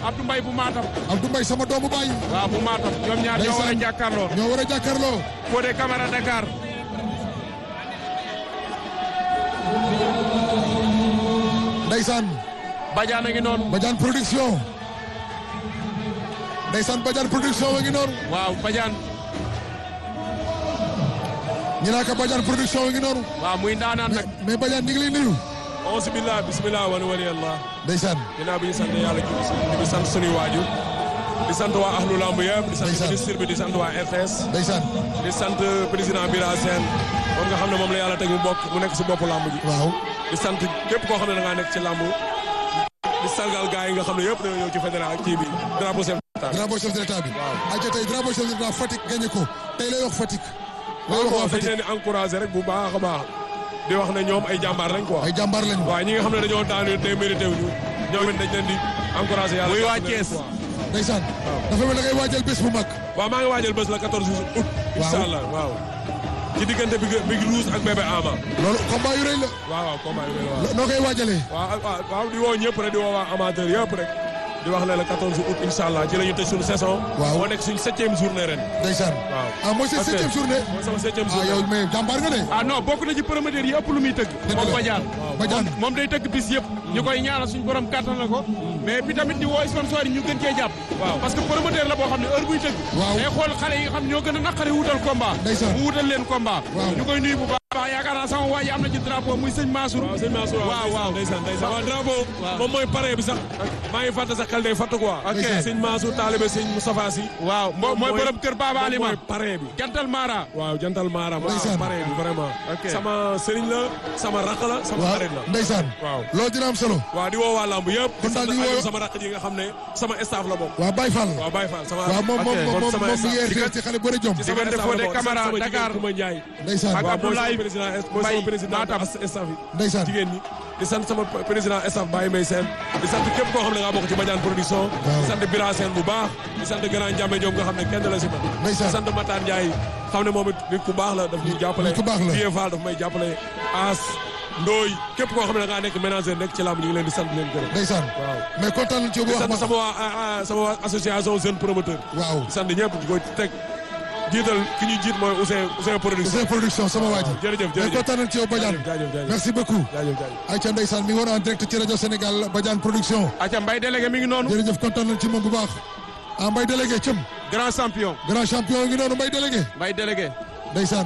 Abdou Mbaye bu Matam Abdou Mbaye sama doomu baay waaw bu Matam ñoom ñaar ñoo war a jàkkaarloo ñoo war a jàkkaarloo Fodé Camara Dakar ndeysaan Badiane a ngi noonu Badiane production ndeysaan Badiane production wa ngi noonu waaw Badiane ñu naa ko Badiane production wa ngi noonu waaw muy ndaanaan nag mais Badiane ñu ngi lay nuyu auzu billah bismillah wa wali allah ndeysaan ginnaaw bi ñu sant yàlla julli si di sant sunuy waajur di sant waa ahlu lamb yëpp di sant Ndeysaan. ministre bi di sant waa RTS ndeysaan di sant président Bira Sène moom nga xam ne moom la yàlla teg mu bokk mu nekk si boppu lamb ji waaw di sant képp koo xam ne da ngaa nekk ci lamb di sargal gars yi nga xam ne yëpp dañoo ñëw ci fédéral kii bi drapeau chef d'état drapeau chef de l'état bi Waaw. aja tey drapeau chef de l'état Fatick gagné ko tey lay wax Fatick lay waaw wax waa dañ Fatick leen di encouragé rek bu baax a baax di wax ne ñoom ay jàmbaar lañ quoi ay jàmbaar lañu waaw ñi nga xam ne dañoo daanu te mérité wuñu ñoom it dañ leen di encouragé yàlla Muy waa jàppale leen Thiès. quoi. ndeysaan dafa mel da ngay waajal bés bu mag waaw maa ngi waajal bés la 14 août. incha allah waaw. ci diggante bi Big Rouge ak bébé Ama. loolu combat yu rëy la waaw waaw combat yu mel waaw. noo koy waajalee waaw waaw waaw di woo ñëpp rek di woo waa amateur yëpp rek. di wax ne la 14 août incha allah ci la ñu tëj suñu saison. Waaw. moo nekk suñu septième journée ren. ndeysaan waaw. ah mooy seen Ok. septième journée mooy sama septième ah journée. yow mais jàmbaar nga de ah non bokk na ci promoteur yi ëpp lu muy tëgg Dëgg moom la. Badiane Badiane moom day tëgg bis yëpp ñu koy ñaanal suñu borom kàttan na ko mais bi tamit di woo sponsor yi ñu gën cee jàpp Waaw. parce que promoteur la boo xam ne heure buy tëgg Waaw. day xool xale yi nga xam ne ñoo gën a naqari wutal combat Ndeysaan. mu wutal leen combat Waaw. ñu koy nuyu bu baax baax yaakaar naa sama waa ji am na ci drapeau muy sëñ Mansour waaw sëñ Mansour waaw waaw ndeysaan ndeysaan waaw drapeau Waaw. moom mooy pare bi sax maa ngi fàtte sax xel day fàtte quoi Ok. sëñ Mansour taalibe sëñ Moustapha Sy waaw mo- mooy borom kër Baba moom Alima mooy pare bi jantal Mara waaw jantal Mara ma Ndeysaan. pare bi vraiment Ok. sama sëriñ la sama rakk la sama waaw xarit la ndeysaan waaw loolu dina am solo waaw di woo waa lamb yëpp Kon daal di di sant woo- Aliou sama rakk ji nga xam ne sama staff la bokk waa Baye Fall waaw Baye Fall sama waaw moom moom Ok. moom moom sama moom mi staff. ngi RTS ci xale bëre jom ci sama diggante staff la Fodé bokk. Camara, sama jigéen Dakar. Kouma Ndiaye ndeysaan Ak waaw mooy Abdoulaye sama président mooy Mbaye sama président Matam. as- staff yi ndeysaan jigéen ñi di sant sama président staff Baye Mbaye Sène di sant képp koo xam ne nga bokk ci Badiane production di sant Bira Sène bu baax di sant Grand Ndiamé Diop nga xam ne kenn la si man Ndeysaan. di sant Matar Ndiaye xam ne moom it nit ku baax la daf ñuy jàppale nit ku baax la. Vieux Fall daf may jàppale As Ndooy képp koo xam ne da ngaa nekk ménager nekk ci làmb ñu ngi leen di sant leen gërëm ndeysaan waaw mais kontaan nañ ci bu di wax sant ma sama waa ah, ah, sama waa association jeune promoteur waaw di sant ñëpp di ko teg jiital ki ñuy jiit mooy Ousseyn Ousseyn production Ousseyn production sama waa ji jërëjëf mais jërëjëf kontaan nañ ci yow Badiane jaajëf jaajëf merci beaucoup jaajëf jaajëf Aïcha ndeysaan mi ngi woon en direct ci rajo Sénégal Badiane production aca Mbaye délégué mi ngi noonu jërëjëf kontaan nañ ci moom bu baax ah Mbaye délégué cëm grand champion grand champion ngi noonu Mbaye délégué Mbaye délégué ndeysaan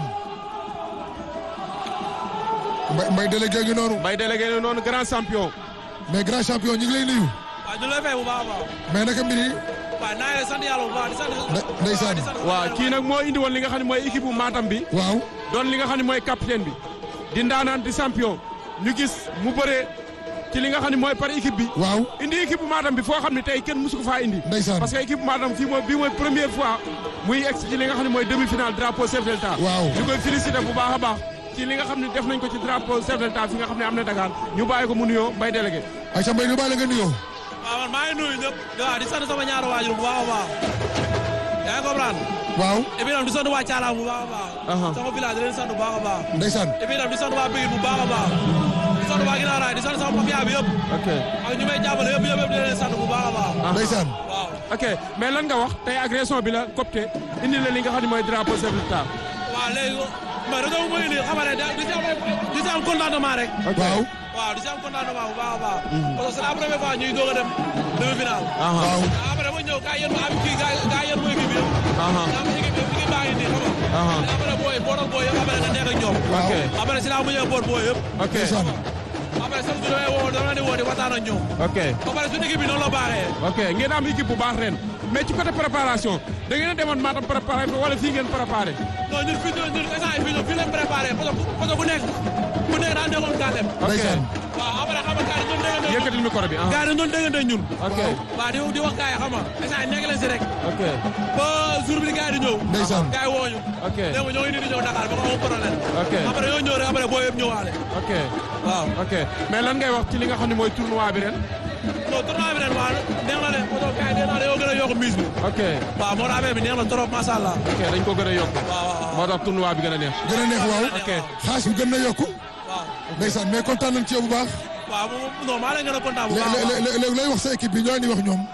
Mbaye Mbaye délégué ngi noonu Mbaye délégué ne noonu grand champion mais grand champion ñu ngi lay nuyu waaw ñu lay fay bu baax a baax mais naka mbir yi waaw naa ngi lay sant yàlla bu baax di sant Nde- ndeysaan. di sant waaw kii nag moo indi woon li nga xam ne mooy équipe bu Matam bi waaw doon li nga xam ne mooy capitaine bi di ndaanaan di champion ñu gis mu bëree ci li nga xam ne mooy par équipe bi waaw indi équipe bu Matam bi foo xam ne tey kenn musu ko faa indi Ndeysaan. parce que équipe bu Matam fii mooy bii mooy première fois muy egg ci li nga xam ne mooy demi-finale drapeau chef de l'État Waaw. ñu koy féliciter bu baax a baax ci li nga xam ne def nañ ko ci drapeau chef de l'État fi nga xam ne am na Dakar ñu bàyyi ko mu nuyoo Mbaye délégué Aïcha Mbaye ñu bàyyi la nga nuyoo waaw man maa ngi nuyu ñëpp waaw di sant sama ñaari waajur bu baax a baax yaa ngi comprendre waaw et puis tam di sant waa Thiala bu baax a Aha. baax sama village di leen sant bu baax a baax ndeysaan et puis tam di sant waa Pikine bu baax a baax di sant waa Guinaw Rail di sant sama mafia bi yëpp ok ak ñu may jàppale yëpp yëpp yëpp di leen sant bu baax a baax ndeysaan waaw ok mais lan nga wax tey agression bi la copte indi la li nga xam ne mooy drapeau chef de l'État waaw léegi mais rajo bu muy indi xam nga ne di si am di si am contentement rek waaw waaw di si am contentement bu baax a baax parce que c'est la première fois ñuy doog a dem demi-finale waaw après ma ñëw gaa yéen ma am kii gaa gaa yéen ma équipe bi yëpp. Aha. daa am équipe bi équipe baa ngi nii xam nga. Aha. après booy bootal booy yëpp après nga nekk ak ñoom. waaw ok après si laa mujjee boot booy yëpp. ok ndeysaan après chaque jour damay woo dama leen di woo di waxtaan ak ñoom. ok ba pare suñu équipe bi noonu la baaxee. ok ngeen am équipe bu baax ren mais ci côté préparation da ngeen a demoon Matam préparé wala fii ngeen préparé non ñun fii ñun ñun instant yii fii ñun fii lañ préparé parce que parce que ku nekk ku nekk daan nekkoon gàllem. ndeysaan waaw après xam nga gars yi ñun déggante. yëkkatil micro bi ah gars yi ñun déggante ñun. ok waaw di di wax gars yi xam nga instant yii nekk leen si rek. ok ba jour bi gars yi di ñëw. ndeysaan gars yi woo ñu. ok dégg nga ñoo ngi nii di ñëw Dakar ba ko amul problème. ok après ñoo ñëw rek après booy yëpp ñëwaale. ok waaw. ok mais lan ngay wax ci li nga xam ne mooy tournoi bi ren non tournoi bi ren waa neex na de poto gars yi nee naa dañoo gën a yokk mise bi. ok waaw moo tax affaire bi neex na trop macha allah. ok dañ ko gën a yokk waaw waaw moo tax tournoi bi gën a neex gën a neex waaw ok xaas bi gën na yokku waaw. ndeysaan mais kontaan nañ ci yow bu baax waaw moom non maa leen gën a kontaan bu baax a léegi baax. léegi lay wax sa équipe bi ñoo ni wax ñoom non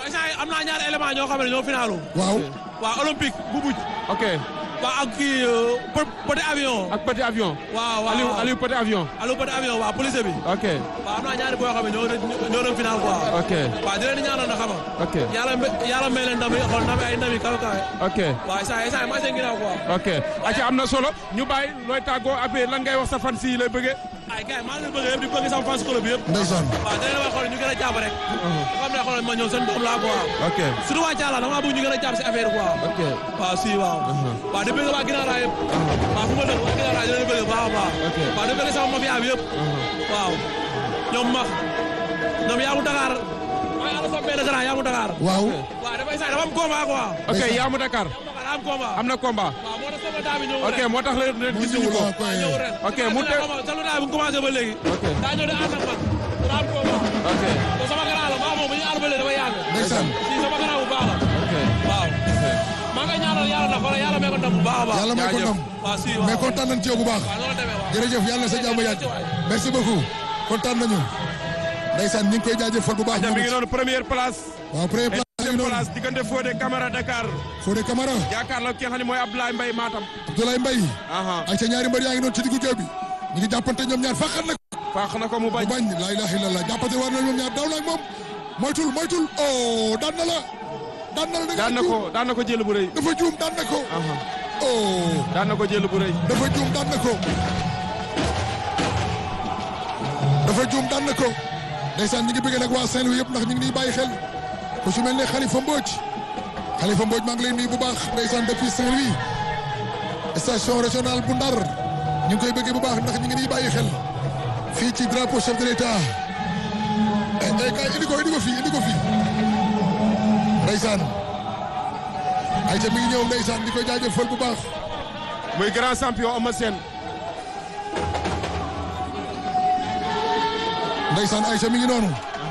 instant yii am naa ñaari élément ñoo xam ne ñoo finalu waaw waa olympique bu buj ok waa ak kii euh, Pe- petit avion ak petit avion. waaw waaw Aliou Aliou petit avion. Aliou petit avion waa police bi ok waaw am naa ñaari boo xam ne ñoo doon ñoo doon final quoi ok waaw di leen di ñaanal na xam nga ok yàlla me- yàlla may leen ndam yi xool ndam yi ay ndam yi kawe kawe ok waaw instant instant yi maa seen ginnaaw quoi ok. acca am na solo ñu bàyyi looy tàggoo après lan ngay wax sa fan si lay bëggee. ay gars yi maa ngi leen bëgg yëpp di bëgg sama fans club bi yëpp ndeysaan waaw da leen wax xool ñu gën a jàpp rek xam ne xool ma ñoom seen doom laa quoi ok surtout waa Thiala dama bëgg ñu gën a jàpp si affaire quoi ok waaw si waaw waaw di bëgg waa ginnaaw raay yëpp waaw fu ma dëkk waa ginnaaw raay di leen bëgg baax a baax Ok. waaw di bëgg sama mafia bi yëpp waaw ñoom max ñoom yaa mu Dakar maa ngi ànd sama benn grand yaa mu Dakar waaw waaw dafay sax dafa am combat quoi ok Yamou Dakar dafa am combat am na combat. waaw moo tax sama daa bi ñëw ok moo tax leen leen mu gisuñu ñëw ko. la koy ñëw ren Ok, mu te- salu daa bi mu commencé ba léegi ok daa ñëw di ànd ak man daa am combat ok te sama grand la maa moom bu ñu ànd ba léegi dafa yàgg ndeysaan si sama grand bu baax la ok waaw maa ngi ñaanal yàlla na xoolal yàlla may ko ndam bu baax a baax yàlla may ko jaajëf. ndam waaw si waaw mais kontaan nañ ci yow bu baax waaw noonu la demee waaw jërëjëf yàlla na sa jàmm yàgg merci beaucoup kontaan nañu ndeysaan ñu ngi koy jaajëfal bu baax acca moom mi ngi it noonu première place. waaw premier place ngi deuxième noonu place diggante Fodé Camara Dakar. Fodé Camara jàkkaarloo ki nga xam ne mooy Abdoulaye Mbaye Matam. Abdoulaye Mbaye aha ay ca ñaari mbër yaa ngi noonu ci diggu géew bi ñu ngi jàppante ñoom ñaar fàqat nag faax na ko mu bañ. bu bañ laa ilaha illallah jàppante war na ñoom ñaar daw na ak moom moytul moytul oh daan na la daan na la da nga daan na juum. ko daan na ko jël bu rëy. dafa juum daan na ko aha oh daan na ko jël bu rëy. dafa juum daan na ko dafa juum daan na ko ndeysaan ñi ngi bëgg nag waa Saint-Louis yëpp ndax ñu ngi nii bàyyi xel ku ci mel ne Khalifa Mbodj Khalifa Mbodj maa ngi lay nuyu bu baax ndeysaan depuis Saint-Louis station régionale bu Ndar ñu ngi koy bëggee bu baax ndax ñu ngi nii bàyyi xel fii ci drapeau chef de l'État eh eh kay indi ko indi ko fii indi ko fii ndeysaan ayca mi ngi ñëw ndeysaan di ko jaajëfal bu baax muy grand champion Eumeu Sène. Ndeysaan Aïcha mi ngi noonu.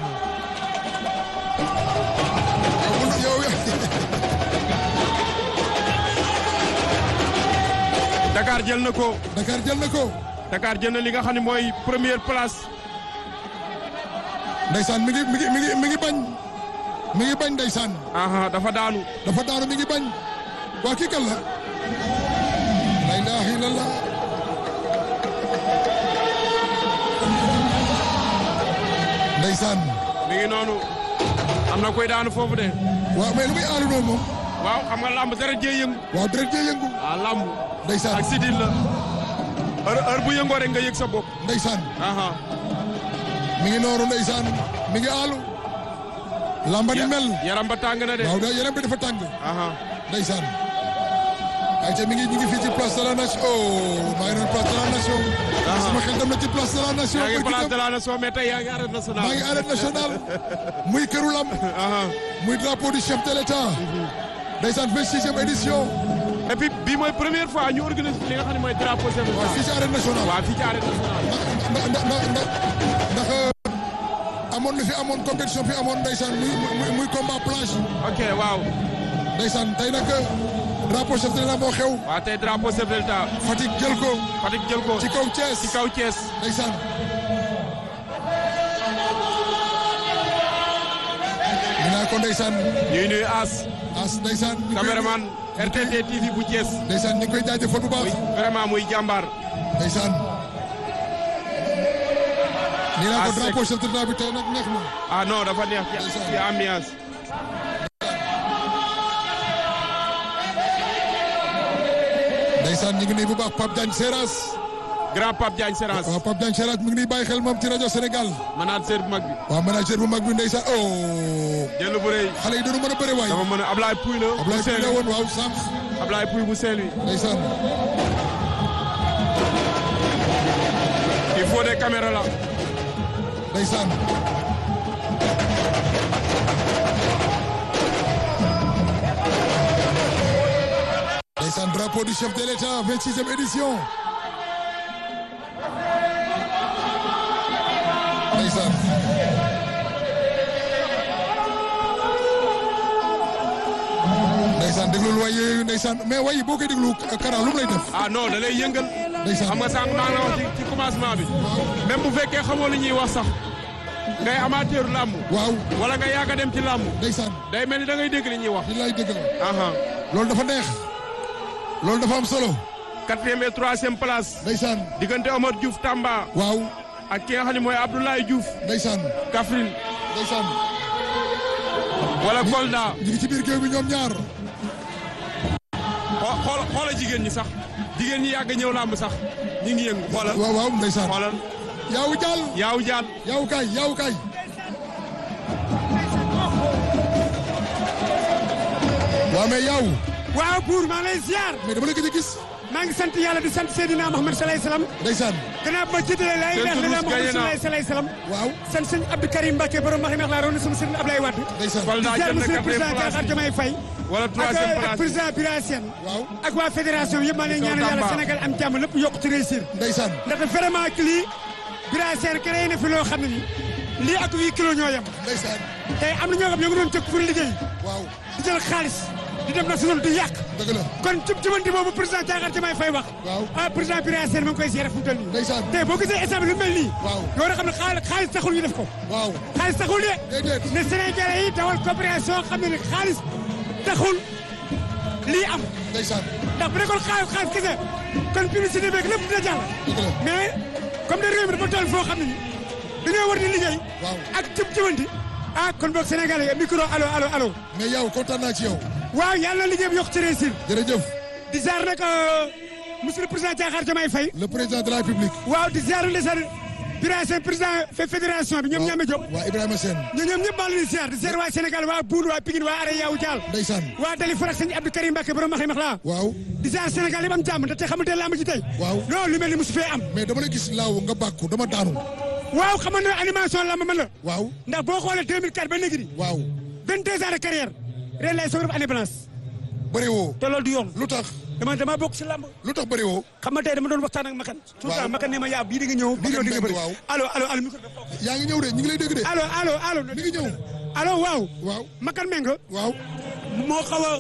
yow yow Dakar jël na ko. Dakar jël na ko. Dakar jël na li nga xam ne mooy première place. Ndeysaan mi ngi mi ngi mi ngi mi ngi bañ. mi ngi bañ Ndeysaan. aha dafa daanu. dafa daanu mi ngi bañ. waa kii kan la. la ilaha illallah. Ndeysaan. mi ngi noonu. am na koy daanu foofu de. waaw mais lu muy aalu noonu moom. waaw xam nga lamb dara jee yëngu. waaw deret jee yëngu. ah lamb. Ndeysaan ak sidil la. heure heure bu yëngoo rek nga yëg sa bopp. Ndeysaan. aha mi ngi noonu Ndeysaan mi ngi aalu. lamba ni mel. yaram ba tàng na de. waaw da yaram bi dafa tàng. aha Ndeysaan ayca mi ngi ñu ngi fii ci place de la nation oh maa ngi doon place de la nation. sama xel dem na ci place de la nation. yaa ngi barki place dem. de la nation mais tey yaa ngi arène nationale. maa ngi arène nationale muy këru lamb aha muy drapeau du chef de l'état. Ndeysaan 26e édition. et puis bii mooy première fois ñu organise li nga xam ne mooy drapeau chef de waaw fii l'État. ci arène nationale. waaw fii ci arène nationale. ndax ndax ndax ndax ndax amoon na fi amoon compétition fi amoon Ndeysaan muy muy muy combat plage. ok waaw. Ndeysaan tey nag drapeau chef de l'état moo xew. waaw tey drapeau chef de l'État. Fatick jël ko Fatick jël ko. ci kaw Thiès. ci kaw Thiès. Ndeysaan. ñu naan ko Ndeysaan ñuy nuyu As. as Ndeysaan. ñu koy caméraman RTT TV bu Thiès. Ndeysaan ñu ngi koy jaajëfal bu baax. muy vraiment muy jàmbaar. Ndeysaan. nii naa ko As Seck. drapeau chef de l'État bi tey nag neex na. ah non dafa neex ci Ndeysaan. ci ambiance. Ndeysaan ñu ngi nii bu baax Pape Diagne Seras. grand Pape Diagne Seras. waaw Pape Diagne Seras mi ngi nii bàyyi xel moom ci rajo Sénégal. manager bu mag bi. waaw manager bu mag bi Ndeysaan oh. jël bu rëy. xale yi dañu mën a bëre waay. dafa mën a Ablaye Pouy la. bu Ablaye Pouy la Saint-Louis woon waaw sànq. Ablaye Pouy bu Saint-Louis. Ndeysaan. il faut des caméras là. Ndeysaan. Ndeysaan drapeau du chef de l'État 26e édition. Ndeysaan. Ndeysaan déglul way yooyu Ndeysaan mais way boo koy déglu Kara lu mu lay def. ah non da lay yëngal. Ndeysaan. xam nga sànq maa ngi la wax ci ci commencement bi. même bu fekkee xamoo li ñuy wax sax. ngay amateur làmb waaw wala nga yàgg a dem ci làmb ndeysaan day mel ni da ngay dégg li ñuy wax li lay dëgg la aha loolu dafa neex loolu dafa am solo quatrième et troisième place ndeysaan diggante Omar Diouf Tamba waaw ak ki nga xam ne mooy Abdoulaye Diouf ndeysaan Kaffrine ndeysaan wala Kolda ñu ngi ci biir géew bi ñoom ñaar xoo- xoola xoola jigéen ñi sax jigéen ñi yàgg ñëw làmb sax ñi ngi yëngu xoolal waaw waaw ndeysaan xoolal yaaw jaal yaaw jaan yaaw kaay yaaw kaay waaw mais yaaw waaw buur maa ngi lay ziar mais dama la gëj a gis maa ngi sant yàlla di sant Seydina Muhammad sallallahu alayhi wasallam ndeysaan gannaaw ba jiitalee laa ilaaha Seen illallaah turus gaye Muhammad na. sallallahu alayhi wasallam waaw sant sëñ Abdou Karim Mbacke borom ma xam laa roon sama sëriñ Ablaye Wade ndeysaan di Kolda ziar jël na monsieur le quatrième président place Diakhar Diomaye Faye wala ak troisième ak place président Bira Sène waaw ak waa fédération yëpp maa ngi leen ñaanal yàlla Tamba. Sénégal am jàmm lépp yokk ci réussir ndeysaan ndaxte vraiment que lii Bira Sène créé na fi loo xam ne ni lii ak 8 kilos ñoo yem ndeysaan tey am na ñoo xam ñoo ngi doon jóg pour liggéey waaw di jël xaalis di dem na suñu di yàq dëgg la kon cib cibanti boobu président Diakhar Diomaye Faye wax waaw ah président Bira Sène ma ngi koy seere fu mu toll nii ndeysaan tey boo gisee instant bi lu mel nii waaw nga war a xam ne xaalis xaalis taxul ñu def ko waaw xaalis taxul de déedéet ne Sénégalais yi dawal coopération xam ne ne xaalis taxul lii am ndeysaan ndax bu nekkoon xaalis xaalis kese kon publicité beeg lépp dina jàll dëgg la mais comme de réew mi dafa toll foo xam ne ni dañoo war di liggéey waaw ak cib cibanti ah kon boog Sénégalais yi micro allo allo allo mais yow kontaan naa ci yow waaw yàlla na liggéey bi yokk ci réussir jërëjëf di ziar nag monsieur le président Diakhar Diomaye Faye le président de la République waaw di ziar ndeysaan Bira Sène président fe- fédération bi ñoom ñaame Diop waa Ibrahima Sène ñoo ñoom ñëpp maa ngi leen di ziar di ziar waa Sénégal waa Boune waa Pikine waa Are Yaw Dial ndeysaan waa Dali Farak sëñ Abdou Karim Mbacke borom maxi max laa waaw di ziar Sénégal yëpp am jàmm ndaxte xamante ne lamb ji tey Waaw. non lu mel ni mosu fee am mais dama la gis laaw nga bàkku dama daanu waaw xam nga ne animation lamb man la waaw ndax boo xoolee 2004 ba léegi nii waaw 22 ans de carrière ren lay soog a def année blanche bëri woo te loolu du yoon lu tax dama dama bokk si lamb lu tax bëri woo xam nga tey dama doon waxtaan ak Makan tout le Waaw. temps Makan ne ma yaa bii di nga ñëw bii ñëw di nga bëri waaw. allo allo allo micro bi yaa ngi ñëw de ñu ngi lay dégg de allo allo allo mi ngi ñëw allo waaw waaw Makan Menga waaw moo xaw a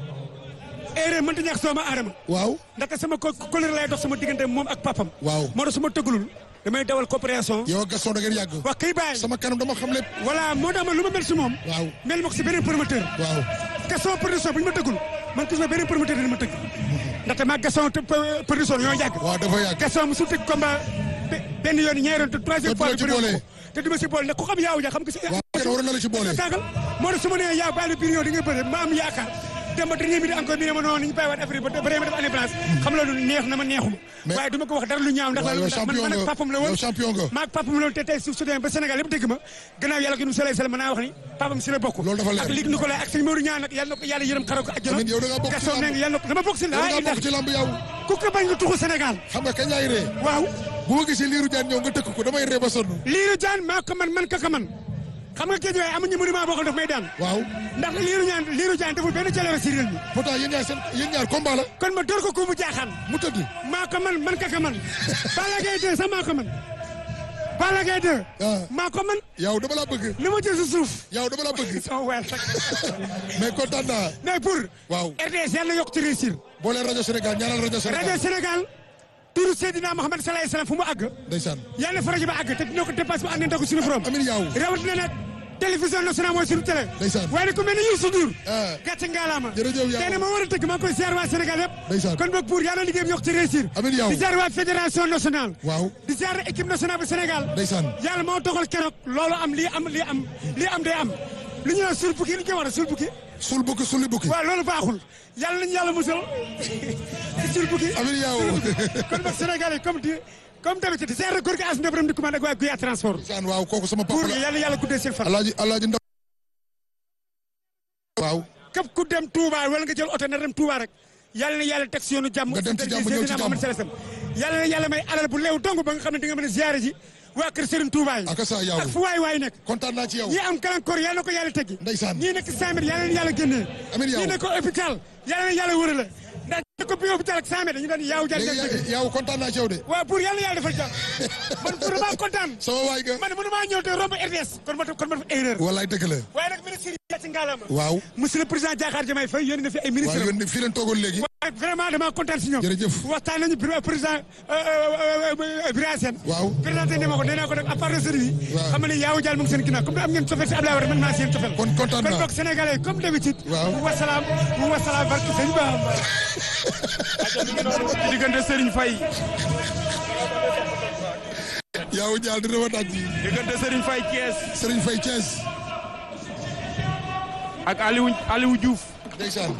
erreur mënta ñàkk sama aadama waaw ndaxte sama ko colère lay dox sama diggante moom ak papam Waaw. moo tax su ma tëggalul damay dawal coopération yow ak Gaston da ngeen yàgg wax kay bàyyi sama kanam dama xam lépp voilà moo tax man lu ma mel si moom waaw mel ma ko si beneen promoteur waaw Gaston production bu ñu ma tëggul man gis ma beneen promoteur dina ma tëgg ndaxte maa Gaston te- pe- production ñoo yàgg waaw dafa yàgg Gaston musul tëgg combat be- benn yoon ñaari yoon te troisième Te du la fois ci bi bëri boole. ko te du ma si boole ndax ku xam yaaw ja xam nga si waaw kenn waroon na la ci boole tàggal moo tax su ma nee yaa bàyyi biir yow di nga bëri ma am yaakaar dem ba dernier minute encore bi ne ma noonu ñu bàyyiwaat affaire ba ba ma def année blanche xam loolu neex na ma neexuma Mais- waaye du ma ko wax dara lu ñaaw ndax waaw yow ndax man champion man ak nga papam la woon yow champion nga maa ak papam la woon te tey su su demee ba Sénégal yëpp dégg ma gannaaw yàlla ko nu soleil sel mën naa wax ni papam si la bokk Loolu dafa leer. ak lig ni ko lay ak sëñ Modou ñaan nag yàlla na ko yàlla yërëm xaroo ko àjjana Amiin, yow da ngaa bokk ci Gaston lamb. ne nga yàlla na ko dama bokk si yow da ngaa bokk ci lamb yow ku ko bañ nga tuxu Sénégal xam nga kañ laay ree waaw bu ma gisee liiru jaan ñëw nga tëkk ko damay ree ba sonn liiru jaan maa ko man man ka ka man xam nga géej waaye amuñu monument boo xam daf may daan waaw ndax liiru ñaan liiru jaan deful benn jaloore si réew mi pourtant yéen ñaar seen yéen ñaar combat la kon ma door ko ku mu jaaxaan mu tëdd maa ko man man ka ka man Balla Gaye 2 sax maa ko man Balla Gaye 2 Ah. maa ko man yow dama la bëgg li ma jël si suuf yow dama la bëgg sama weer sax mais kontaan naa mais pour waaw RTS yàlla yokk ci réussir boo leen rajo Sénégal ñaanal rajo Sénégal rajo Sénégal turu Seydina Mohamed sallallahu alayhi wasallam fu mu àgg ndeysaan yàlla fa rajo ba àgg te dina ko dépasse ba àndante ko suñu borom amin yow rawatina nag télévision nationale mooy suñu télé Ndeysaan. waaye nag ku mel ni Youssou Ndour Ah. gàcce ngaalaama Jërëjëf yow. tey nag moo war a tëgg maa ngi koy ziar waa Sénégal yëpp Ndeysaan. kon boog pour yàlla liggéey bi yokk ci réussir Amiin yow. di ziar waa fédération nationale waaw di ziar équipe nationale bu Sénégal ndeysaan yàlla moo dogal keroog loolu am lii am lii am lii am day am li ñu naan suul bukki li ñu koy wax suul bukki sul bukki sulli bukki waaw loolu baaxul yàlla nañu yàlla musal suul bukki amin yow kon boog Sénégal yi comme di comme d'habitude di ziar góor gi as ndebram di commandé ak waa Guya transport ndeysaan waaw kooku sama papa pour la yàlla yàlla guddee seen fan alaaji alaaji ndaw waaw képp ku dem Touba wala nga jël oto na dem Touba rek yàlla na yàlla teg si yoonu jàmm Nga dem ci jàmm, Seydina ñëw ci jàmm. Muhammad sallallahu alayhi wasallam yàlla na yàlla may alal bu leew dong ba nga xam ne di nga mën a ziare ji waa kër Serigne Touba yi Aka sa yow. ak fu waay waay nekk kontaan naa ci yow ñi am gàllankoor yàlla na ko yàlla teggi Ndeysaan. ñii nekk Samer yàlla na yàlla génnee Amiin yow. ñii nekk hôpital yàlla na yàlla wërale ndax ko bi hôpital ak Samer dañu doon yaaw jàll léegi yow kontaan naa ci yow de waaw pour yàlla yàlla defal jàmm man pour maa kontaan sama waay ga man mënu maa ñëw te romb RTS kon ma kon ma def erreur wallaay dëgg la waaye nag ministre yi ci ngaalama waaw monsieur le président Diakhar Diomaye Faye yónni na fi ay waaw ministre yéen fii leen toogoon léegi vraiment dama kontaan si ñoom. Jërëjëf. waxtaan nañu pr- président Birame Sène. Waaw. présenté ne ma ko nee naa ko nag à part de service. Waaw. xam nga ne yaawu jaal mu ngi seen ginnaaw comme am ngeen cofeel si Abdoulaye Wade man maa seen cofeel. kon kontaan kon naa boog sénégalais yi comme d'habitude. Waaw. wasalaam wasalaam barke sëñ Ba. ci diggante Serigne Faye yaaw jaal dina ma daj diggante Serigne Faye Thiès Serigne Faye Thiès ak Aliou Aliou Diouf ndeysaan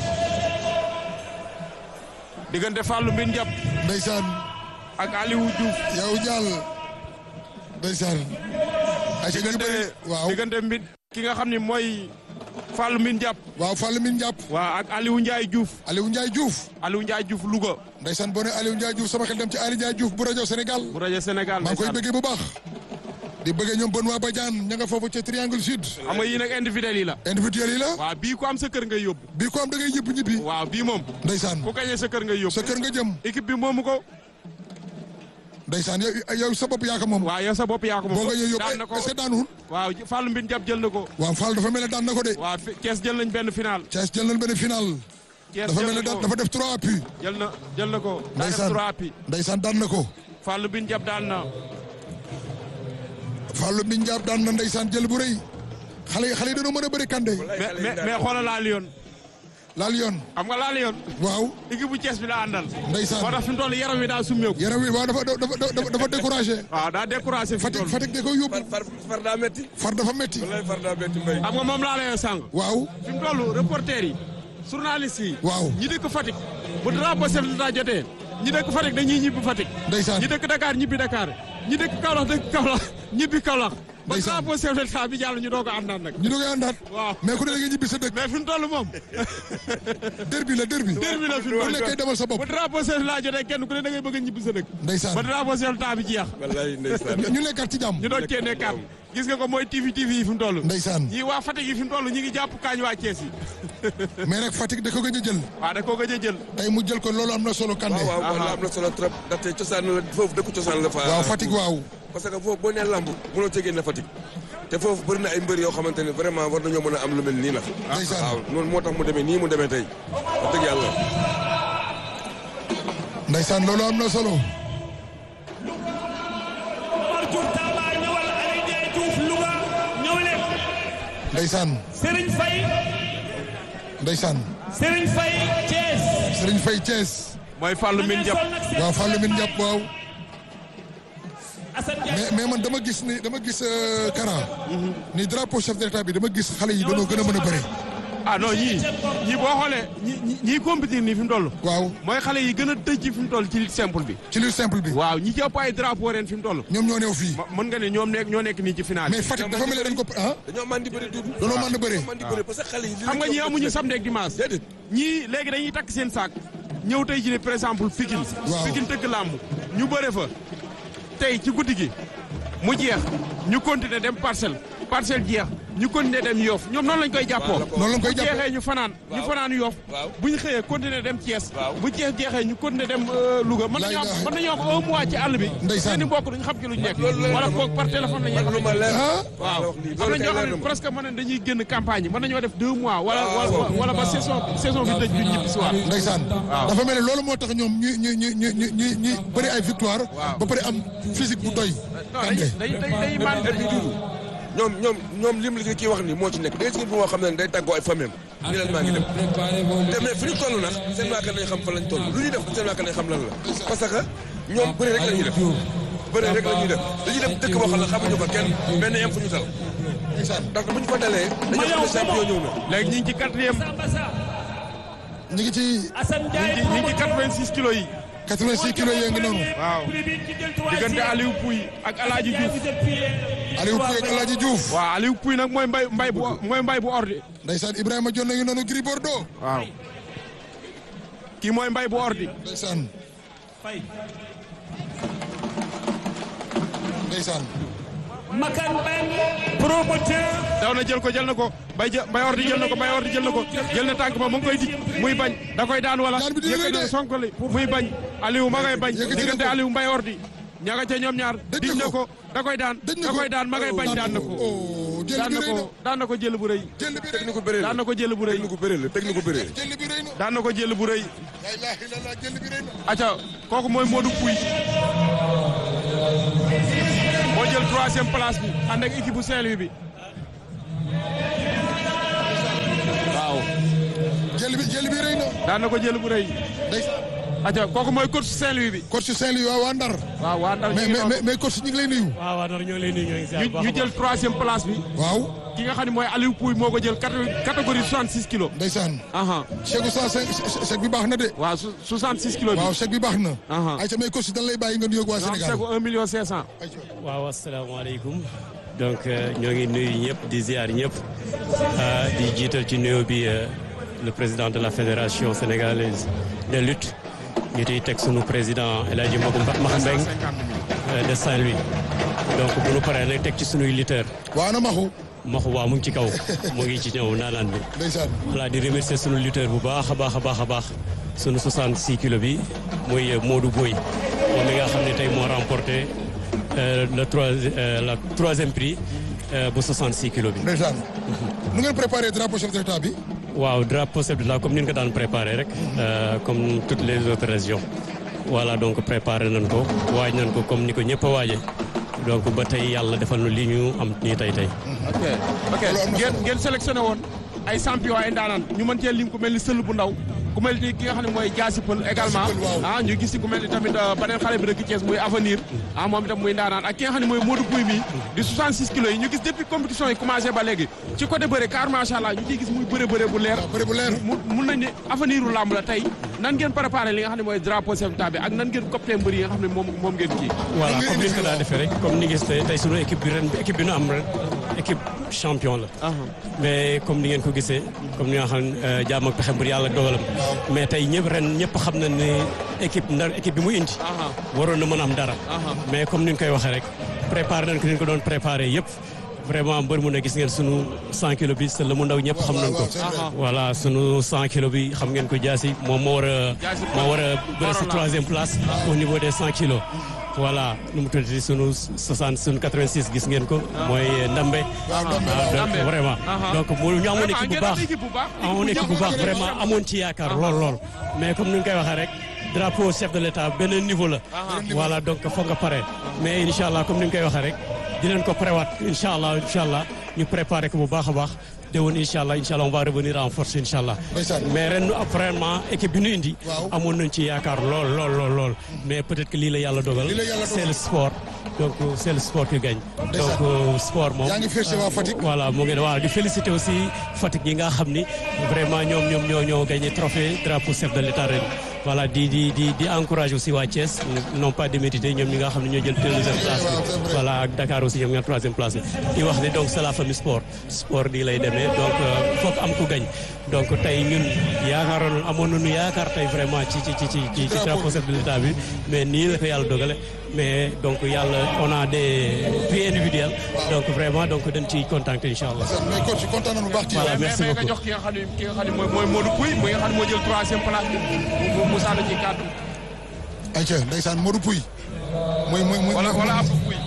diggante Fallou Mbine Diap ndeysaan ak Aliou Diouf yaaw jaal ndeysaan ay ñu ngi bëri diggante waaw diggante Mbine ki nga xam ne mooy Fallou Mbine Diap waaw Fallou Mine Diap waa ak Aliou Ndiaye Diouf Aliou Ndiaye Diouf Aliou Ndiaye Diouf Louga ndeysaan boo ne Aliou Ndiaye Diouf sama xel dem ci Ali Ndiaye Diouf bu rajo Sénégal bu rajo Sénégal maa ngi koy ndeysaan. bëggee bu baax di bëggee ñoom Benoît Badiane ña nga foofu ca Triangle Sud xam nga yii nag individuel yi la individuel yi la waaw bii ku am sa kër ngay yóbbu bii ko am da ngay ñibbi ñibbi waaw bii moom ndeysaan ku gañee sa kër ngay yóbbu sa kër nga jëm équipe bi moomu ko ndeysaan yow yow sa bopp yaa ko moom waaw yow sa bopp yaa ko boo moom nga ñëw daan yóbbu na ko est-ce que daanuwul waaw Fallou Mbine Diap jël na ko waaw Fall dafa mel ne daan na ko de waaw fi- Thiès jël nañ benn final Thiès jël nañ benn final Thiès dafa mel jël ne na daan ko dafa def trois appuis jël na jël na ko daa def ndeysaan trois appuis ndeysaan daan na ko Fallou Mbine Diap daan na Fallou Mbine Diap daan na ndeysaan jël bu rëy xale yi xale yi dañoo mën a bëri kande mais mais mais xoolal laa Lyon laal yoon xam nga laa Lyon waaw équipe bu Thiès bi la àndal ndeysaan moo tax fi mu toll yaram wi daa summeeku yaram wi waaw dafa dafa dafa dafa découragé waaw daa découragé fi mu Fatick toll Fatick da koy yóbbu far far far daa metti far dafa metti wallaay far daa metti mbay xam nga moom laa lay sàng waaw fi mu toll reporter yi journaliste yi waaw ñi dëkk Fatick bu drapeau chef de l'État jotee ñi dëkk Fatick dañuy ñibbi Fatick ndeysaan ñi dëkk Dakar ñibbi Dakar ñi dëkk Kaolack dëkk Kaolack ñibbi Kaolack ba Ndeysaan. drapeau chef de l'État bi jàll ñu doog a àndaan nag ñu doog a àndaat waaw mais ku ne da nga ñibbi sa dëkk mais fi mu toll moom derbi la derbi derbi la fi mu ku toll nekkee demal sa bopp bu drapeau chef de l'État jotee kenn ku ne da ngay bëgg a ñibbi sa dëkk ba ndeysaan drapeau chef de l'État bi jeex wallaay ndeysaan ñu nekkaat ci jàmm ñu doog cee nekkaat gis nga ko mooy TV TV yi fi mu toll ndeysaan ñii waa Fatick yi fi mu toll ñi ngi jàpp kaañ waa Thiès yi mais nag Fatick da ko gëj a jël waaw da koo gëj a jël tey mu jël ko loolu am na solo kande waaw waaw waaw am na solo trop ndaxte cosaan la foofu dëkku cosaan la fa waaw Fatick waaw parce que foofu boo nee lamb mënoo cee génne Fatick te foofu bëri na ay mbër yoo xamante ne vraiment war nañoo mën a am lu mel nii nag Ndeysaan. waaw noonu moo tax mu demee nii mu demee tey wax dëgg yàlla ndeysaan loolu am na solo Omar Diouf Tamba ñëwal Aliou Ndiaye Diouf Louga ñëw leen ndeysaan Serigne Faye ndeysaan Serigne Faye Thiès. Serigne Faye Thiès mooy Fallou Mbine Diap waaw Fallou Mbine Diap waaw Assane Ndiaye mais mais man dama gis ni dama gis euh, Kara ni drapeau chef de l'État bi dama gis xale yi dañoo gën a mën a bëri ah non ñii ñii boo xoolee ñi ñi ñii compétir nii fi mu toll waaw mooy xale yi gën a tëj ci fi mu toll ci lutte simple bi ci lutte simple bi waaw ñi ci ëpp ay drapeau ren fi mu toll ñoom ñoo neew fii ma- mën nga ne ñoom nekk ñoo nekk nii ci final mais Fatick dafa mel ne dañ ko ah dañoo man di bëri duudu dañoo mën a bëri man di bëri parce que xale yi li xam nga leen ñii jox amuñu dëgg samedi ak dimanche déedéet ñii léegi dañuy takk seen saak ñëw tey ji ne par exemple Pikine Waaw. Pikine tëgg làmb ñu bëre fa tey ci guddi gi mu jeex ñu continuer dem parcelle parcelle jeex ñu continuer dem yoof ñoom noonu lañ koy jàppoo noonu lañ koy bu jàppee jeexee ñu fanaan ñu Waaw. fanaan yoof Waaw. bu ñu xëyee continuer dem Thiès Waaw. bu Thiès jeexee ñu continuer dem euh, Louga mën nañoo am Laa mën nañoo am un mois ci àll bi Ndeysaan. seeni mbokk duñ xam ci luñ nekk loolu la- wala boog par téléphone la ñuy man lu ma leer ah waaw wax lii am loolu na kay ñoo leer xam na ne ma presque mën nañ dañuy génn campagne yi mën nañoo def deux mois wala waaw. wala wala ba saison saison bi tëj ñu ñibbi si waat ndeysaan dafa mel ne loolu moo tax ñoom ñu ñu ñu ñu ñu ñu ñu bëri ay victoire ba pare am physique bu doy non kande day day day day man et puis duudu ñoom ñoom ñoom lim li kii wax ni moo ci nekk day si bi moo xam ne day tàggoo ay famille am ni leen maa ngi dem te mais fi ñu toll nag seen waa kër nañ xam fa lañ toll lu ñuy def seen waa kër nañ xam lan la parce que ñoom bëri rek la ñuy def bëri rek la ñuy def dañuy dem dëkk boo xam ne xamuñu ko kenn benn yem fu ñu tal ndax bu ñu fa dalee dañoo xam ne champion ñëw na léegi ñu ngi ci quatrième ñu Sambassa ñu ngi ci Assane Ndiaye ngi ñu ngi ci 86 kilos yi 86 kilos yee ngi noonu waaw prix bi ki jël troisième. diggante Aliou Pouy ak Alaaji Ndiaye Diouf vous êtes payé. Aliou Pouye ak Alaaji Diouf waaw Aliou Pouy nag mooy mbay mbay bu mooy mbay bu ordi ndeysaan Ibrahima Dione ngi noonu Gris Bordeaux waaw kii mooy mbay bu ordi ndeysaan Faye. ndeysaan Makan Mbengue promoteur. daw na jël ko jël na ko bay jë mbay ordi jël na ko mbay ordi jël na ko jël na tànk ba mu ngi koy dig muy bañ da koy daan wala Daan bi dina rëy de. yëkkati sonkali muy bañ Aliou ma ngay bañ Yëkkati na diggante ko. Aliou mbay ordi ña nga ca ñoom ñaar Dëj dig na na ko. ko da koy daan dëj na da ko koy daan ma ngay bañ daan na ko oh jël daan bi na rëy na ko daan na ko jël bu rëy jël bi rëy na technique bu bëree la daan na ko jël bu rëy technique bu bëree la technique bu bëree jël bi rëy na daan na ko jël bu rëy la ilaha illallah jël bi rëy na. aca kooku mooy Modou Pouy moo jël troisième place bi ànd ak équipe bu Saint-Louis bi waaw jël bi jël bi rëy na. daan na ko jël bu rëy ndeysaan. aca kooku mooy coach Saint-Louis bi coach Saint-Louis waaw waa Ndar. waaw waa Ndar ñu mais ngi mais noonu. mais mais coach ñu ngi lay nuyu. waaw waaw ñoo ngi lay nuyu ñoo ngi ziar ñu bu baax ñu a baax. jël troisième place bi waaw ki nga xam ne mooy Aliou Pouy moo ko jël cate- catégorie 66 kilos ndeysaan. aha chèque bu 105 chèque bi baax na de. waaw su- 66 kilos bi waaw chèque bi baax na. Aha. ayca mais coach dañ lay bàyyi nga nuyoog waa non Sénégal. c'est 1 million 500 ayca. waaw asalaamaaleykum donc euh, ñoo ngi nuyu ñëpp di ziar ñëpp ah, di jiital ci nuyoo bi euh, le président de la fédération sénégalaise de lutte ñu ciy teg sunu président El Hadji Magu Maxambeng 150 000 de Saint-Louis donc bu nu paree nag teg ci sunuy lutteur waa na maxu maxu waa mu ngi ci kaw mu ngi ci ñëw naanaan bi ndeysaan. voilà di remercier sunu lutteur bu baax a baax a baax a baax sunu 66 kilos bi muy Modou Boy moom mi nga xam ne tey moo remporté euh, le trois euh, la troisième prix euh, bu 66 kilos bi. ndeysaan. nu ngeen préparé drapeau chef de l'État bi. waaw drapeau chef de l'État comme ni ñu ko daan préparé rek euh, comme toutes les autres régions voilà donc préparé nañ ko waaj nañ ko comme ni ko ñëpp a waaje donc ba tey yàlla defal nu li ñu am nii tey tey. ok ok ngeen ngeen sélectionné woon ay champion ay ndaanaan ñu mën cee lim ku mel ni sël bu ndaw ku mel ni ki nga xam ne mooy jaasi pël également Jaasi Pël, waaw. ah ñu gis ci ku mel ni tamit euh, beneen xale bi dëkk Thiès muy avenir ah moom itam muy ndaanaan ak ki nga xam ne mooy Modou Pouy mi di 66 kilos yi ñu gis depuis compétition yi commencé ba léegi ci côté bëre car macha allah ñu ciy gis muy bëre bëre bu leer waaw bëri bu leer. mu mun nañ ne avenir u làmb la tey nan ngeen préparé li nga xam ne mooy drapeau chef d'État bi ak nan ngeen copté mbër yi nga xam ne moom moom ngeen kii voilà Comme comme ni ñu ko ni daan defee rek comme ni ngeen tey tey sunu équipe bi ren équipe bi nu am ren équipe champion la. mais comme ni ngeen ko gisee comme ni nga xam ne jaam ak pexe mbir yàlla ak dogalam. mais tey ñëpp ren ñëpp xam na ne équipe ndar équipe bi mu indi. waroon na mën a am dara. mais comme ni ñu koy waxee rek préparé nañ ko ni ñu ko doon préparé yëpp. vraiment mbër mu ne gis ngeen sunu 100 kilos bi c'est la mu ndaw ñëpp xam nañ ko. waaw, c'est vrai. voilà sunu 100 kilos bi xam ngeen ko jaasi moom moo war a. Jaasi moo war a bëre si Morola. troisième place au niveau des 100 kilos. voilà nu mu tuddati sunu 60 sunu 86 gis ngeen ko. mooy Ndambe. waaw Ndambe, Ah, waaw. donc Ndambe. vraiment. Aha. donc mu ñu amoon Vraiment, équipe bu ngeen am baax équipe bu baax. amoon équipe bu baax vraiment amoon ci yaakaar lool lool. mais comme ni ñu koy waxee rek drapeau chef de l'état beneen niveau la. voilà donc foog nga pare. mais incha allah comme ni ñu koy waxee rek dinañ ko préwaat incha allah incha allah ñu préparé ko bu baax a baax. déwén incha allah incha allah on va revenir en force incha allah. Ndeysaan. mais ren vraiment équipe bi ñu indi. Waaw. amoon nañ ci yaakaar lool lool lool lool. mais peut-être que lii la yàlla dogal. Lii la yàlla c'est dogal. le sport. donc euh, c'est le sport qui gagne. Ndeysaan. donc euh, sport moom. yaa ngi félicité waa Fatick. voilà mu ngi ne waaw di féliciter aussi Fatick yi nga xam ni vraiment ñoom ñoom ñoo ñoo gagné trophée drapeau chef de l'état ren voilà di di di di encourager aussi waa Thiès non pas démérité ñoom ñi nga xam ne ñoo jël deuxième place waaw, c'est bi vrai. voilà ak Dakar aussi ñoom ñoo troisième place bi di wax ne donc c'est la famille sport sport di lay demee donc euh, foog am ku gañ donc tey ñun yaakaaroon amoon nañu yaakaar tey vraiment ci ci ci ci ci ci drapeau chef de l'état bi mais nii la ko yàlla dogale mais donc yàlla on a des prix individuels donc vraiment donc dañ ciy contenté incha allah mais coach kontaan nañu bu baax ci yow. Voilà. mais merci mais nga beaucoup. jox ki nga xam ne ki nga xam ne mooy mooy Modou Pouy muy nga xam ne moo jël troisième place bi mu mu sànni ci kàddu ayca ndeysaan Modou Pouy. muy muy muy wala wala Abdou Pouy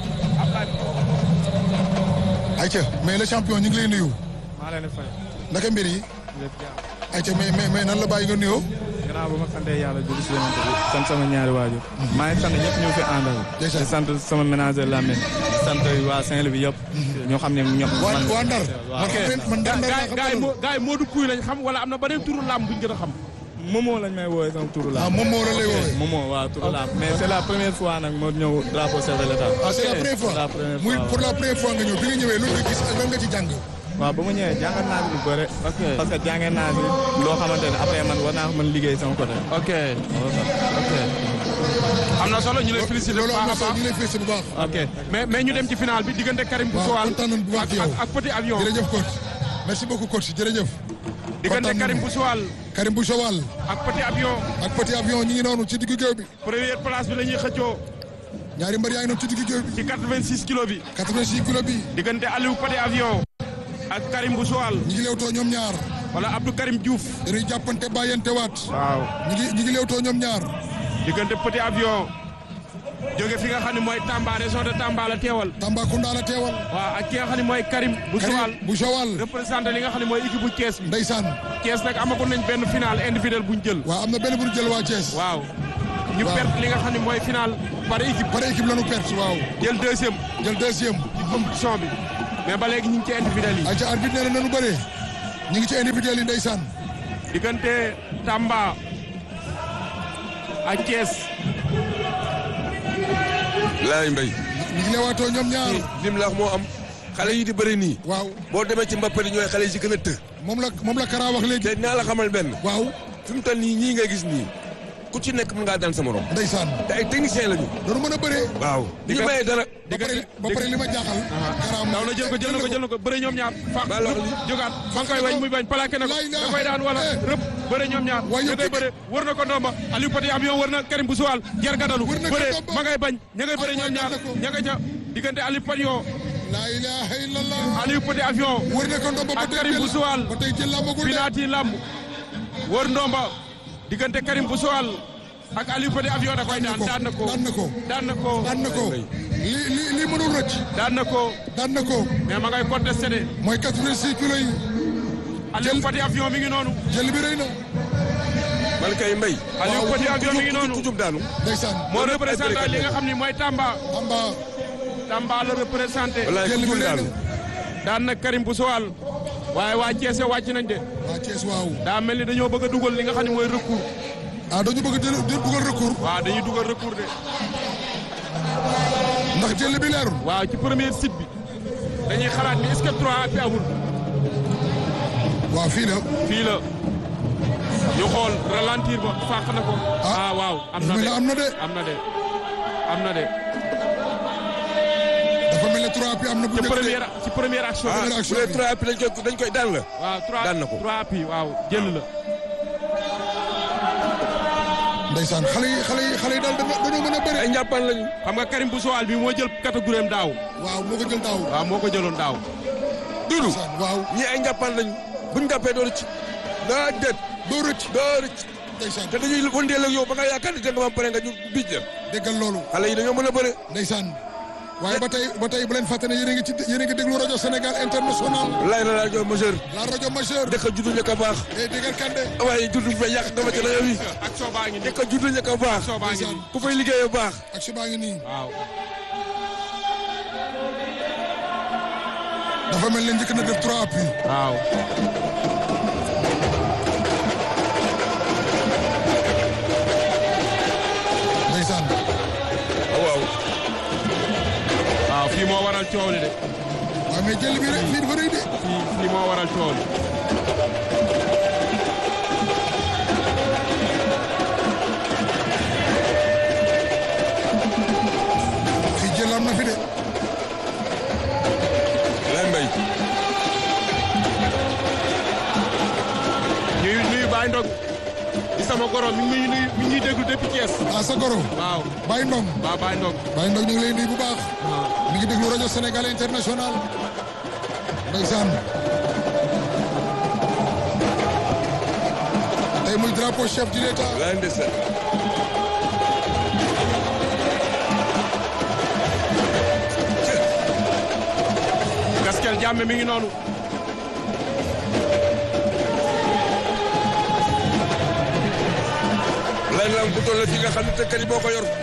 ayca mais le champion ñu ngi lay nuyu. maa leen di fay naka mbir yi. lépp jàmm ayca mais mais mais nan la bàyyi nga nuyoo. gannaaw ba ma santee yàlla julli si yonent bi sant sama ñaari waajur maa ngi sant ñëpp ñu fi àndal Ndeysaan. di sant sama ménager Lamine di sant waa Saint-Louis bi yëpp ñoo xam ne ñëpp waa man waa Ndar. waaw. man man Ndar Ndar laa gaay gaay xam mo gaay Modou Pouy lañ xam wala am na beneen turu làmb buñ gën a xam Momo lañ may woowee sama turu ah la moom moo la lay woowee. Momo waaw turu la mais c'est la première fois nag moo ñëw drapeau chef de l'état ah c'est la première fois la première muy fois pour la première fois nga ñëw bi nga ñëwee lu nga gis ak lan nga ci jàng. waaw ba ma ñëwee jàngat naa si lu bëre parce que jàngee naa si loo xamante ne après man war naa ko mën liggéey sama côté ok ok am na solo ñu lay féliciter bu loolu am na baax a solo baax ñu lay félicité bu baax. ok mais mais ñu dem ci final bi diggante Karim waaw Boussowal kontaan nañu bu baax ak ci yow. ak- ak Petit Avion jërëjëf coach merci beaucoup coach jërëjëf. diggante kontaan Karim nañu. Boussowal Karim Bouchowal ak Petit Avion ak petit avion ñi ngi noonu ci diggu géew bi. première place bi la ñuy xëccoo ñaari mbër yaa ngi noonu ci diggu géew bi. ci 86 kilos bi 86 kilos bi diggante Aliou Petit Avion ak Karim Boussowal ñi ngi leewtoo ñoom ñaar wala Abdou Karim Diouf dañuy jàppante bàyyante waat. waaw ñi ngi ñi ngi leewtoo ñoom ñaar. diggante Petit Avion jóge fi nga xam ne mooy Tamba région de Tamba la teewal Tambacounda la teewal waaw ak ki nga xam ne mooy Karim bu Joal Karim bu Joal représenté li nga xam ne mooy équipe bu Thiès bi ndeysaan Thiès nag amagoon nañ benn final individuel buñ jël waaw am na benn bu ñu jël waa Thiès waaw ñu Waaw. perte li nga xam ne mooy final par équipe par équipe la ñu perte waaw jël deuxième jël deuxième ci compétition bi mais ba léegi ñu ngi ci individuel yi ayca arbitre nee na nanu bëree ñu ngi ci individuel yi ndeysaan diggante Tamba ak Thiès laay mbay ñu ngi leewaatoo ñoom ñaar lim la wax moo am xale yi di bëri nii waaw boo demee ci Mbappé ñooy xale yi ci gën a të moom la moom la Kara wax léegi te naa la xamal benn waaw fi mu toll nii ñii ngay gis nii ku ci nekk mën ngaa daan sa morom ndeysaan te ay technicien lañu doonu mën a bëree waaw di ñu bàyyee dara ba pare ba pare li ma jaaxal Kara daw na jël ko jël na ko jël na ko bëre ñoom ñaar fa Maa la wax lii. jógaat ba nga koy wañ muy bañ plaqué na ko Lay da naa. koy daan wala Eh. rëpp bëre ñoom ñaar Waaye da yow koy dëgg- bëre wër na ko ndomba Aliou Pati avion wër na Karim bu suwal jar gadalu Wër na ko bëre ndomba. ma ngay bañ ña ngay bëre Ah, ñoom waaye ñaar daan na ko. ña nga ca diggante Aliou Pati yoo laa ilaha illallah Aliou Pati avion wër na ko ndomba ba ak tey Karim bu jël suwal ba tey jël làmbagul de Finati lamb wër ndomba diggante Karim bu suwal ak Aliou Pati avion da koy daan daan na ko daan na ko daan na ko daan na ko li li li mënul rëcc daan na ko daan na ko mais ma ngay contesté de mooy 86 kilos yi Aliou Pati avion mi ngi noonu jël bi rëy na man kay mbay Aliou Pati avion mi ngi noonu ku jub daanu ndeysaan moo Loolu lépp ay représenté béykat li nga lañu. xam ni mooy Tamba Tamba Tamba la représenté wallaay jël ku bi jub rëy daanu na daan na Karim bu Sowal waaye waa Thiès wàcc nañ de waa Thiès waaw daa mel ni dañoo bëgg a dugal li nga xam ne mooy recours ah dañu bëgg jël jël dugal recours waaw dañuy dugal recours de ndax jël bi leerul waaw ci premier site bi dañuy xalaat ni est-ce que 3 bi amul waaw fii la fii la ñu xool ralentir ba fàq na ko ah waaw am na mel de ne am na de am na de am na de dafa mel ne 3 bi am na bu ci njëkk de première ci première action ah bi Première bu action dee bi. trois appuis dañ koy dañ koy daan la waaw 3 daan na ko. 3 appuis waaw jël la ndeysaan xale yi xale yi xale yi daal dafa dañoo mën a bëri ay njàppaan lañu xam nga Karim bu Sowal bi moo jël catégorie am daaw waaw moo ko jël daaw waaw moo ko jëloon daaw duudu ndeysaan waaw ñii ay njàppaan lañu buñ jàppee doo rëcc daa déet doo rëcc doo rëcc ndeysaan te dañuy wëndeel ak yow ba nga yaakaar ni danga ma pare nga ñu bij la déggal loolu xale yi dañoo mën a bëre ndeysaan waaye ba tey ba tey bu leen fàtte ne yéen a ngi ci yéen a ngi déglu rajo Sénégal international lay la rajo majeur la rajo majeure dëkk juddu ñëkk a baax day déggal kande waaye juddu fa yàq nga ma ci rajo bi action baa ngi nii dëkk juddu ñëkk a baax action baa ngi nii ku fay liggéeyee baax ak si baa ngi nii waaw dafa mel ne njëkk na def trois appuis waaw ndeysaan waaw waaw fii moo waral coow li de waaw mais jël bi rek fii dafa rëy de fii fii moo waral coow li fii jël am na fi de lay mbay ñuy nuyu Baye Ndong di sama goro mi ngi nuyu mi ngi ñuy déglu depuis Thiès ah sa goro waaw Baye Ndong waaw Baye Ndong Baye Ndong ñu ngi lay nuyu bu baax mi ngi déglu rajo Sénégal international ndeysaan tey muy drapeau chef de l'État lay ndeysaan Gaskel Jamme mi ngi noonu lay la bu toll fi nga xam ne te kër yi boo ko yor